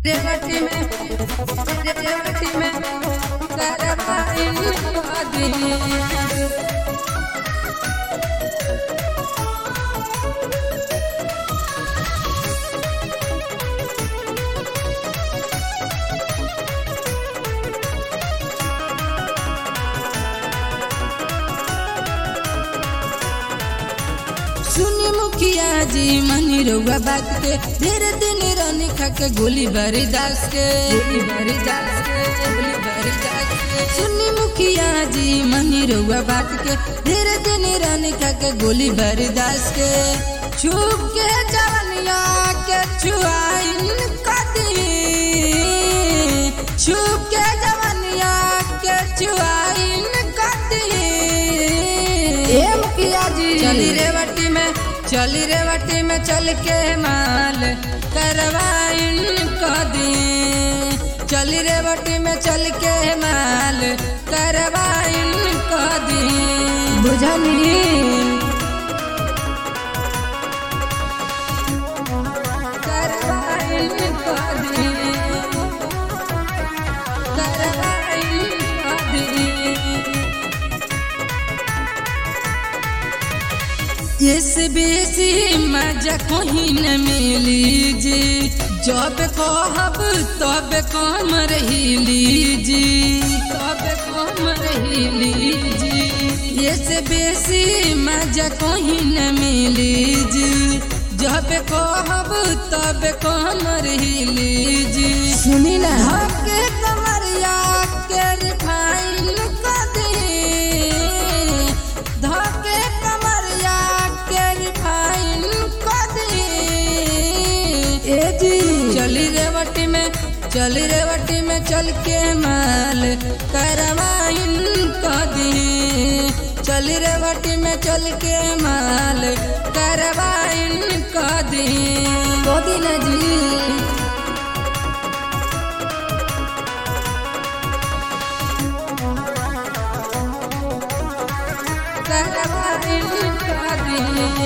रेवती में रेवती में करवाइन दी सुनी मुखिया जी मनी रउआ बात के धीरे दिन रानी खा के गोली बारी दास के गोली बारी दास के गोली बारी दास के सुनी मुखिया जी मनी रउआ बात के धीरे दिन रानी खा के गोली बारी दास के छुप के जवनिया के छुआइन कदी छुप के जवनिया के छुआइन कदी ए मुखिया जी चली रेवटी में चली रेवटी में चल के माल करवाइन कदी चली रेवटी में चल के माल करवाइन कदी बुझनी करवाइन कदी करवाइन कदी इस बेसी मजा कहीं न मिली जी जब कहब तब कम रही जी तब कम रही जी इस बेसी मजा कहीं न मिली जी जब कहब तब कम रही जी सुनी ना के कमरिया के रिफाइन कर दे धके कमरिया के रिफाइन कर दे ए जी चली रेवटी में चली रेवटी में चल के माल करवाइन कदी चली रेवटी में चल के माल करवाइन कदी कदी ना जी करवाइन कदी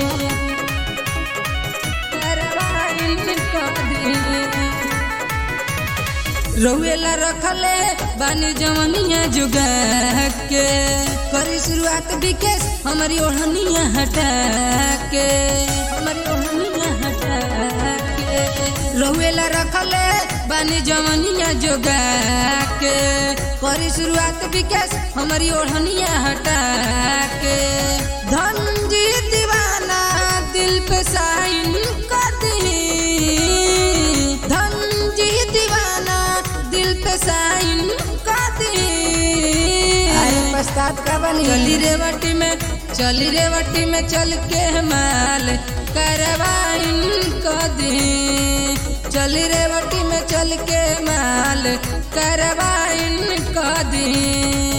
करवाइन कदी रउएला रखले बानी जवनिया जुगा के करी शुरुआत विकेश हमारी ओढ़निया हटा के हमारी ओढ़निया हटा के रउएला रखले बानी जवनिया जुगा के करी शुरुआत विकेश हमारी ओढ़निया हटा के धनजी दीवाना दिल पे साइन कर दी धनजी दीवाना दिल पे साइन कर दी पश्चात का बनी चली रेवटी में चली रेवटी में चल के माल करवाइन कर दी चली रेवटी में चल के माल करवाइन कर दी